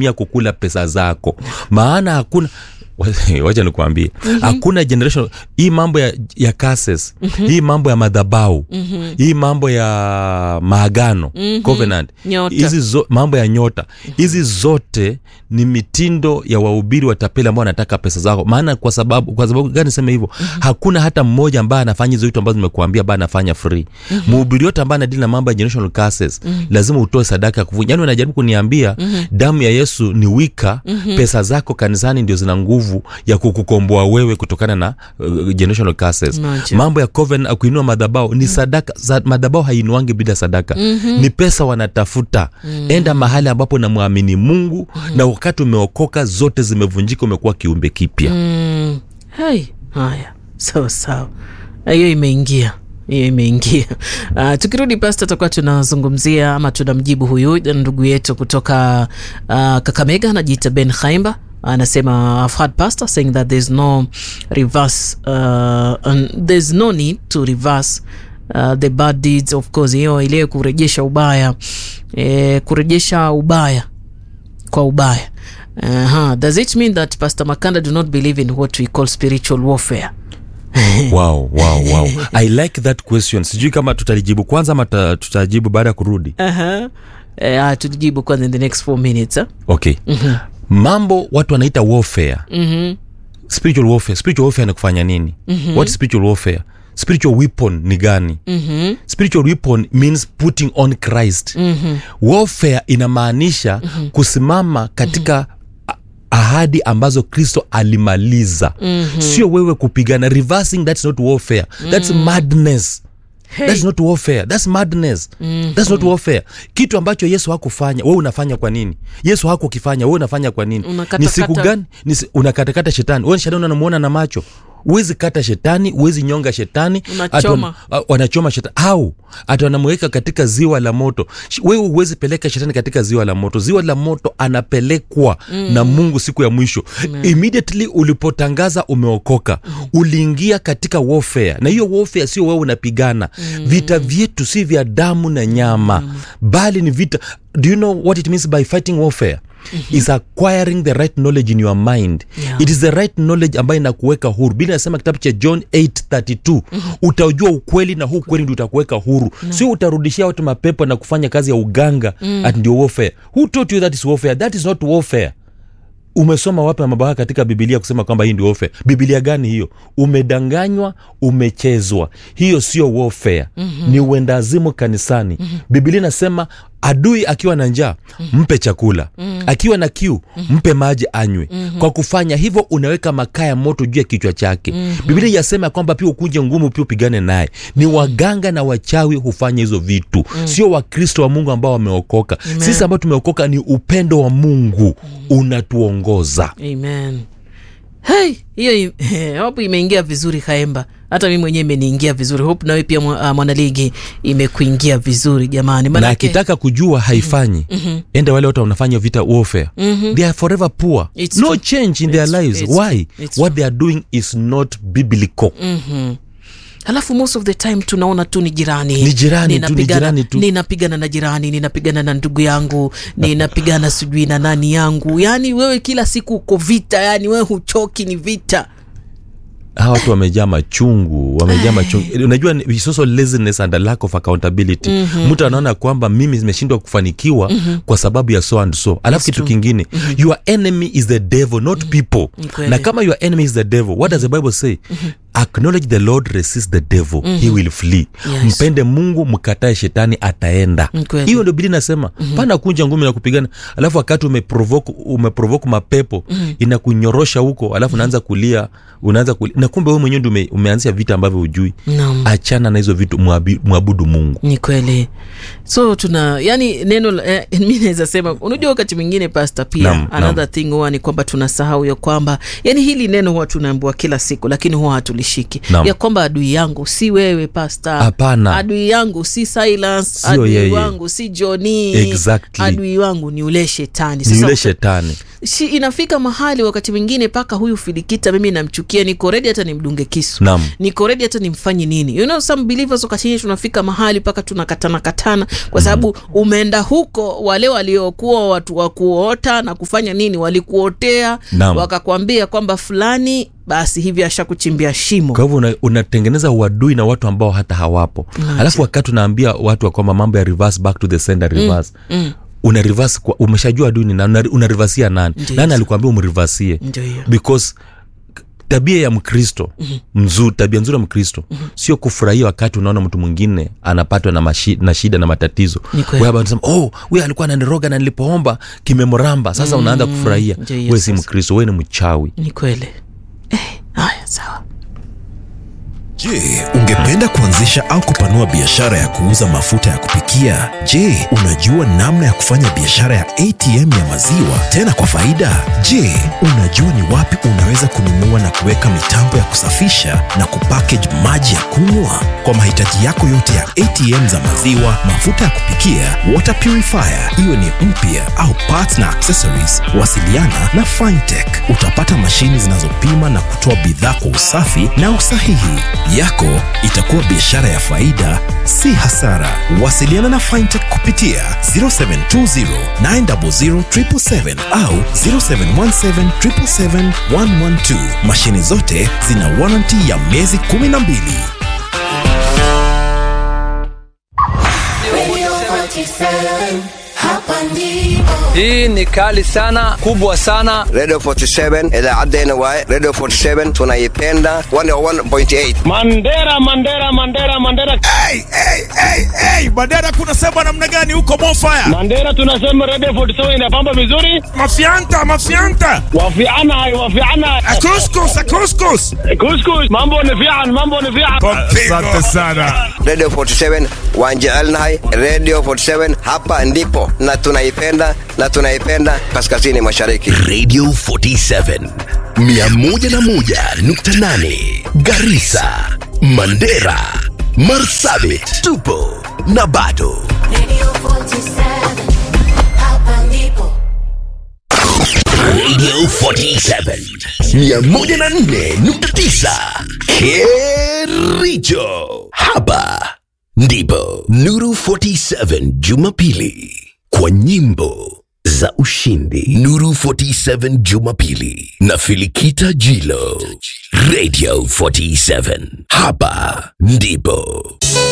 kutumia kukula pesa zako maana hakuna wacha nikuambie hakuna generation hii mambo ya, ya cases hii mambo ya madhabau hii mambo ya maagano covenant Nyota. hizi zo, mambo ya nyota hizi zote ni mitindo ya wahubiri watapeli ambao wanataka pesa zako maana kwa sababu kwa sababu gani niseme hivyo hakuna hata mmoja ambaye anafanya hizo vitu ambazo nimekuambia ambaye anafanya free mhubiri yote ambaye anadili na mambo ya generational curses lazima utoe sadaka ya kuvunja yani unajaribu kuniambia damu ya yesu ni wika pesa zako kanisani ndio zina nguvu ya kukukomboa wewe kutokana na uh, generational curses Imagine. mambo ya covenant kuinua madhabao ni sadaka za, madhabao hainuangi bila sadaka ni pesa wanatafuta enda mahali ambapo namwamini mungu na wakati umeokoka zote zimevunjika umekuwa kiumbe kipya Mm. Hai, haya sawa sawa hiyo imeingia hiyo imeingia uh, tukirudi pasta tutakuwa tunazungumzia ama tunamjibu huyu ndugu yetu kutoka uh, kakamega anajiita ben haimba anasema I've heard pastor saying that there's no reverse uh, and there's no need to reverse uh, the bad deeds of course hiyo ile kurejesha ubaya eh, kurejesha ubaya kwa ubaya uh-huh. does it mean that pastor makanda do not believe in what we call spiritual warfare wow, wow, wow. i like that question sijui kama tutalijibu kwanza ama tuta- tutajibu baada ya kurudi uh-huh. uh, tujibu kwanza in the next four minutes huh? okay mambo watu wanaita warfare mm-hmm. spiritual warfare spiritual warfare ni kufanya nini what is spiritual warfare spiritual weapon ni gani Mm-hmm. spiritual weapon means putting on christ Mm-hmm. warfare inamaanisha kusimama katika a- ahadi ambazo kristo alimaliza sio wewe kupigana reversing that's not warfare that's madness That's not warfare. That's madness. That's not warfare. Kitu ambacho Yesu hakufanya, wewe unafanya kwa nini? Yesu hakukifanya, wewe unafanya kwa nini? Unakatakata- Ni siku gani? Ni si- unakatakata shetani. Wewe shetani unamuona na macho. Huwezi kata shetani, huwezi nyonga shetani. Unachoma. Ati wana- a- wanachoma shetani au hata wanamweka katika ziwa la moto Sh- wewe huwezi peleka shetani katika ziwa la moto ziwa la moto anapelekwa na mungu siku ya mwisho immediately ulipotangaza umeokoka uliingia katika warfare na hiyo warfare sio wewe unapigana vita vyetu si vya damu na nyama bali ni vita do you know what it means by fighting warfare is acquiring the right knowledge in your mind Yeah. it is the right knowledge ambayo inakuweka huru bili nasema kitabu cha john 832 utajua ukweli na huu ukweli ndio utakuweka huru sio utarudishia watu mapepo na kufanya kazi ya uganga ati ndio warfare who taught you that is warfare that is not warfare umesoma wapi mambo haya katika bibilia kusema kwamba hii ndio warfare bibilia gani hiyo umedanganywa umechezwa hiyo sio warfare mm-hmm. ni uendazimu kanisani mm-hmm. bibilia inasema adui akiwa na njaa mpe chakula mm-hmm. akiwa na kiu mpe maji anywe mm-hmm. kwa kufanya hivyo unaweka makaa ya moto juu ya kichwa chake mm-hmm. bibilia yasema kwamba pia ukuje ngumu pia upigane naye ni waganga na wachawi hufanya hizo vitu mm-hmm. sio wakristo wa mungu ambao wameokoka sisi ambao tumeokoka ni upendo wa mungu unatuongoza amen hey, hiyo i- hope imeingia vizuri kaemba hata mi mwenyewe imeniingia vizuri hope nawe pia mwa- ah, mwanaligi imekuingia vizuri jamani na Manake- akitaka kujua haifanyi mm-hmm. enda wale watu wanafanya vita warfare mm-hmm. they are forever poor It's no true. change in their It's- lives it's why true. It's what they are doing is not biblical Mhm. halafu most of the time tunaona tu ni jirani Ni jirani tu, ni Ninapigana- jirani tu. ninapigana na jirani ninapigana na ndugu yangu ninapigana sijui na nani yangu yaani wewe kila siku uko vita yani wewe huchoki ni vita hawa watu wamejaa machungu wamejaa machungu unajua ni- it's also laziness and a lack of accountability mm-hmm. mtu anaona kwamba mimi zimeshindwa kufanikiwa mm-hmm. kwa sababu ya so and so alafu kitu kingine mm-hmm. your enemy is the devil not mm-hmm. people kweli. na kama your enemy is the devil what does the bible say mm-hmm. acknowledge the lord resist the devil mm-hmm. he will flee Yes. mpende mungu mkatae shetani ataenda Ni kweli. hiyo ndio bili nasema mm-hmm. pana kunja ngumi na kupigana alafu wakati umeprovoke umeprovoke mapepo mm-hmm. inakunyorosha huko alafu unaanza kulia unaanza kulia na kumbe wewe mwenyewe ndio ume, umeanzia vita ambavyo hujui Naam. achana na hizo vitu mwabi- mwabudu mungu ni kweli so tuna yani neno la- eh, mi naweza sema unajua wakati mwingine pasta pia Naam, another naam. thing huwa ni kwamba tunasahau ya kwamba yani hili neno huwa tunaambiwa kila siku lakini huwa hatuli ulishiki Naam. ya kwamba adui yangu si wewe pasta Hapana. adui yangu si silence Sio adui yeye. wangu si joni Exactly. adui wangu ni ule shetani ni Sasa yule uka- shetani shi, inafika mahali wakati mwingine mpaka huyu filikita mimi namchukia niko redi hata nimdunge kisu Naam. niko redi hata nimfanye nini you know some believers wakati nyingine tunafika mahali mpaka tunakatana katana kwa sababu umeenda huko wale waliokuwa watu wa kuota na kufanya nini walikuotea Naam. wakakwambia kwamba fulani basi hivi ashakuchimbia shimo kwa hivyo una- unatengeneza uadui na watu ambao hata hawapo alafu wakati unaambia watu wa kwamba mambo ya reverse back to the sender reverse mm. una reverse kwa, umeshajua adui ni nani una- unarivasia nani Ndiyo. nani alikuambia umrivasie ndio hiyo because tabia ya mkristo mzuri tabia nzuri ya mkristo sio kufurahia wakati unaona mtu mwingine anapatwa na, mashi, na shida na matatizo Ni kweli. Wewe unasema oh huyu alikuwa ananiroga na nilipoomba kimemramba sasa unaanza kufurahia Ndio hiyo we si sasa. mkristo we ni mchawi ni kweli eh, haya sawa Je, ungependa kuanzisha au kupanua biashara ya kuuza mafuta ya kupikia? Je, unajua namna ya kufanya biashara ya ATM ya maziwa tena kwa faida? Je, unajua ni wapi unaweza kununua na kuweka mitambo ya kusafisha na kupackage maji ya kunywa? Kwa mahitaji yako yote ya ATM za maziwa, mafuta ya kupikia, water purifier, iwe ni mpya au parts na accessories, wasiliana na Fintech. Utapata mashini zinazopima na kutoa bidhaa kwa usafi na usahihi. Yako itakuwa biashara ya faida, si hasara. Wasiliana na Fintech kupitia 0720 900 777 au 0717 777 112. Mashini zote zina warranty ya miezi 12. Radio 47, hapa ndipo. Hii ni kali sana, kubwa sana. Radio 47 idaacaddeenna waaye Radio 47 tunaipenda 101.8 Mandera, Mandera, Mandera, Mandera, hey, hey, hey, hey. Mandera kunasema namna gani huko Mofaya? Mandera, tunasema Radio 47 inapamba vizuri, Mafianta, mafianta. wafiana hai, wafiana Akuskus, akuskus. kuskus, mambo ni fian, mambo ni fian. Asante sana. Radio 47 waan jecelnahay Radio 47 hapa ndipo na tunaipenda na tunaipenda kaskazini mashariki Radio 47 101.8 Garissa, Mandera, Marsabit, tupo na bado Radio 47, hapa ndipo. Radio 47 104.9 Kericho. Hapa ndipo Nuru 47 Jumapili kwa nyimbo za ushindi. Nuru 47 Jumapili na Filikita Jilo. Radio 47 hapa ndipo